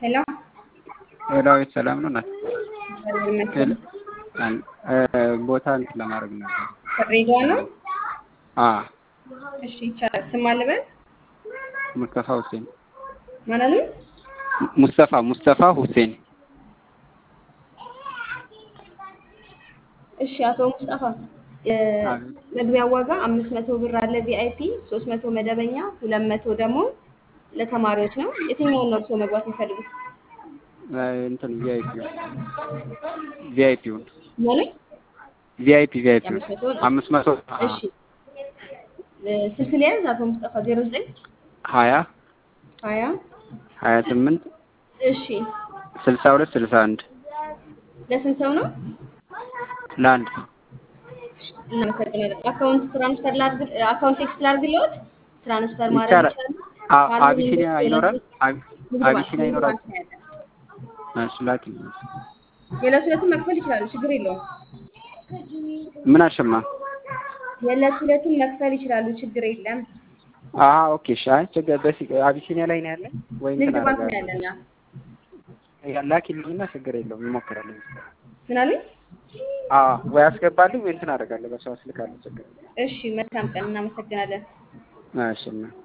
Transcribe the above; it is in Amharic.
ሄሎ ዳዊት ሰላም ነው ናት እግዚአብሔር ይመስገን። ቦታ እንትን ለማድረግ ነበር። ከድሬዳዋ ነው? አ እሺ ይቻላል። ስም አለ በል ሙስጠፋ ሁሴን ማን አሉ? ሙስጠፋ ሙስጠፋ ሁሴን እሺ አቶ ሙስጠፋ መግቢያ ዋጋ አምስት መቶ ብር አለ ቪአይፒ፣ ሶስት መቶ መደበኛ፣ ሁለት መቶ ደግሞ ለተማሪዎች ነው። የትኛውን ነው እርስዎ መግባት የሚፈልጉት? እንትን ቪአይፒ ቪአይፒውን ማለት ቪአይፒ ቪአይፒ የአምስት መቶ ነው። አምስት መቶ እሺ ስልክ ሊያዝ አቶ ሙስጠፋ ዜሮ ዘጠኝ ሀያ ሀያ ሀያ ስምንት እሺ ስልሳ ሁለት ስልሳ አንድ ለስንት ሰው ነው? ለአንድ ሰው እናመሰግናለን። አካውንት ትራንስፈር ላድርግ አካውንት ቴክስት ላድርግልዎት? ትራንስፈር ማድረግ ይቻላል። ይችላሉ? አ- ካሉ አቢሲኒያ ንግድ ይኖራል? ባንክ- አቢ- ንግድ ባንክ- አቢሲኒያ ንግድ ይኖራል? ባንክ ነው ያለን። እሺ ላኪልኝ። የዕለት ሁለቱን መክፈል ይችላሉ፣ ችግር የለውም። ምን አሸማ? የዕለት ሁለቱን መክፈል ይችላሉ፣ ችግር የለም። አሀ ኦኬ እሺ። አይ ችግር በሲ አቢሲኒያ ላይ ነው ያለን ወይ ንግድ እንትን ባንክ ነው አደርጋለሁ። ያለን። ያ ላኪልኝና ችግር የለውም እሞክራለሁ። ምን አሉኝ? አዎ ወይ አስገባልኝ ወይ እንትን አደርጋለሁ። በሰው አስልካለሁ። ችግር የለውም። እሺ መልካም ቀን፣ እናመሰግናለን። እሺ እና